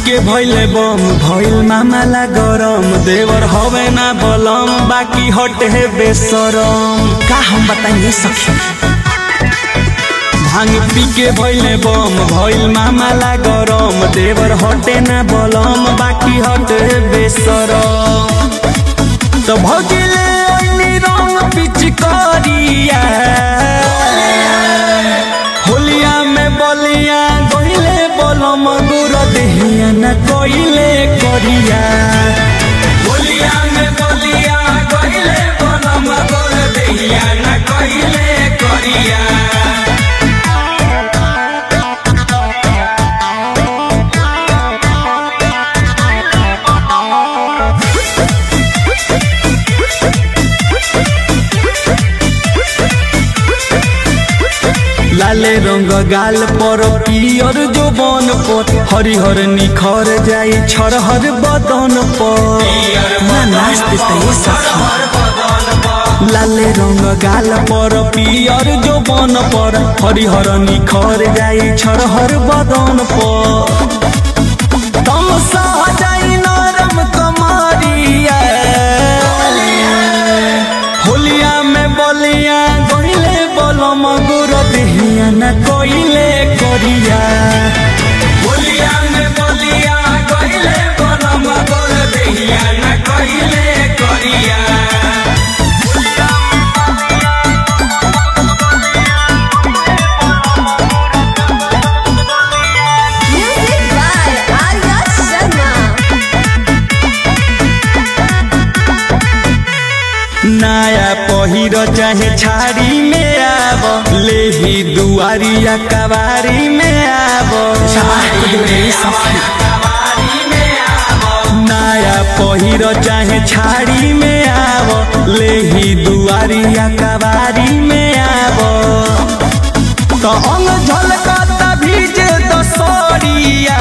के भइले बम भइल मामाला गरम देवर हवे ना बलम बाकी हटे बेसरम का हम बताइए सखी भांग पी के भइले बम भइल मामाला गरम देवर हटे ना बलम बाकी हटे बेसरम तो भगिले ओइनी रंग पिचकारिया होलिया में बलिया गइले बलम गुर देहिया न कइले करिया होलिया में बलिया गइले बलम गुर देहिया न कइले करिया लाले रंग गाल पर पियर जोबन पर हरिहर निखर जाई छरहर बदन पर ना नाच देता ये सखी लाले रंग गाल पर पियर जोबन पर हरिहर निखर जाई छरहर बदन पर तम जाई नरम कमरिया होलिया में बलिया गइले बलम गुर देहिया न कइले करिया होलिया में बलिया गइले बलम गुर देहिया न कइले करिया Music by Arya Sharma. नया पहिर चाहे छाड़ी में आब लेही दुआरिया कबारी में आब नया पहिर चाहे छाड़ी में आब लेही दुआरिया कबारी में आब तो अंग झलकता भीजे दसरिया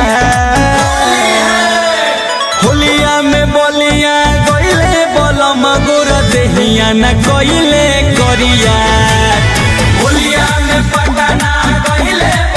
होलिया में बलिया गइले बलम गोर देहिया न कइले करिया होलिया में पटना गइले